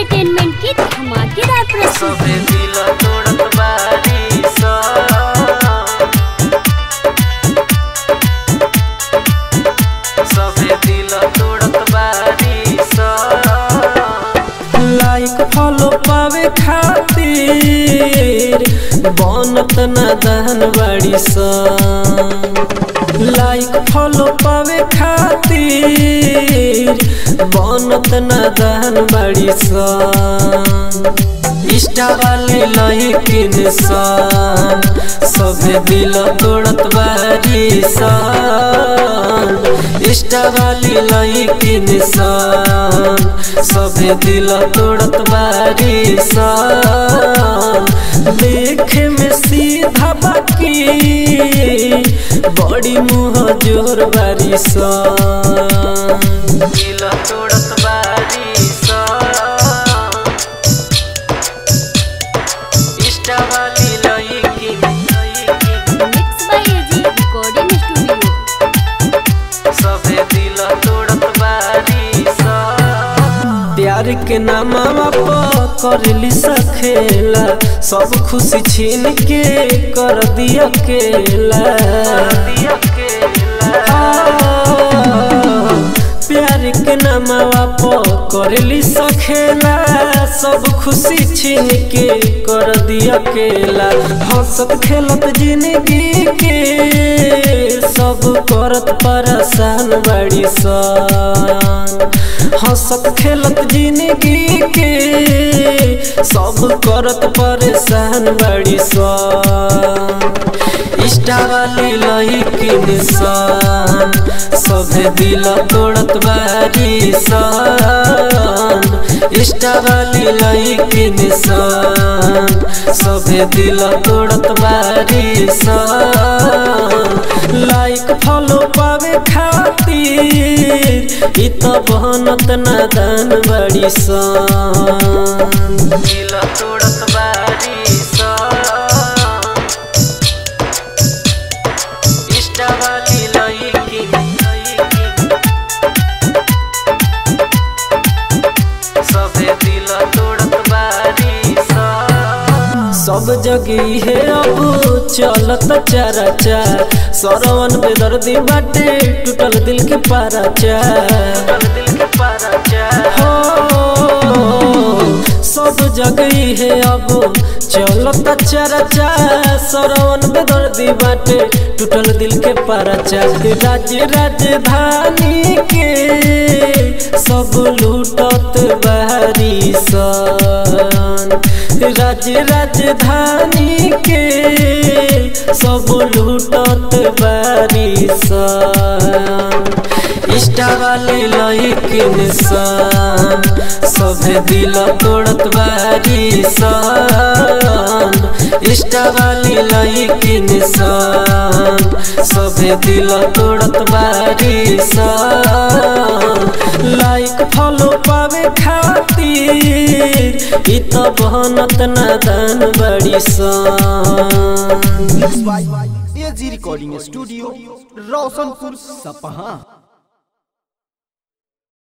entertainment की धमाकेदार प्रस्तुति सबे दिल तोड़त बारी सा सबे दिल तोड़त बारी सा लाइक फॉलो पावे खातिर बनत नादान बाड़ी सा लाइक फॉलो पावे खातिर बनत नादान बाड़ी सा इष्टा वाले लहिकिन सान सभे दिल तोड़त बारी सान इष्टा वाली लहिकिन सान सभे दिल तोड़त बारी सान देखे में सीधा बाकी बड़ी मुँह जोर बारी सान दिल तोड़त बारी सान इष्टा वाली लहिकिन लहिकिन mix by AG recording studio सबे दिल तोड़त बारी सा प्यार के नामा करली सखेला सब खुशी छीन के कर दिया केला प्यार के नामा करली सखेला सब खुशी छीन के कर दिया केला हंसत खेलत जिंदगी के सब करत परेशान बड़ी सान हंसत खेलत जिंदगी के सब करत परेशान बड़ी सान इष्टा वाली लहिकिन सान सभे दिल तोड़त बारी सान इष्टा वाली लहिकिन सान सभे दिल तोड़त बारी सान लाइक फॉलो पावे खातिर इ त बनत नादान बड़ी सान दिल तोड़त बारी सान इष्टा वाली लहिकिन लहिकिन सबे दिल तोड़त बारी सा सब जगह है अब चलत चरचा सरवन बेदर्दी बाटे टूटल दिल के पाराचा दिल के पाराचा हो सब जगह है अब चलत चरचा सरवन बेदर्दी बाटे टूटल दिल के पाराचा राज्य राजधानी के सब लूटत बारी सन राज्य राजधानी के सब लूटत बारी सन इष्टा वाले लहिकिन सान सभे दिल तोड़त बारी सान इष्टा वाली लहिकिन सान सभे दिल तोड़त बारी सान लाइक फॉलो पावे खातिर इ त बनत नादान बड़ी सान एजी रिकॉर्डिंग स्टूडियो रोशनपुर सपहा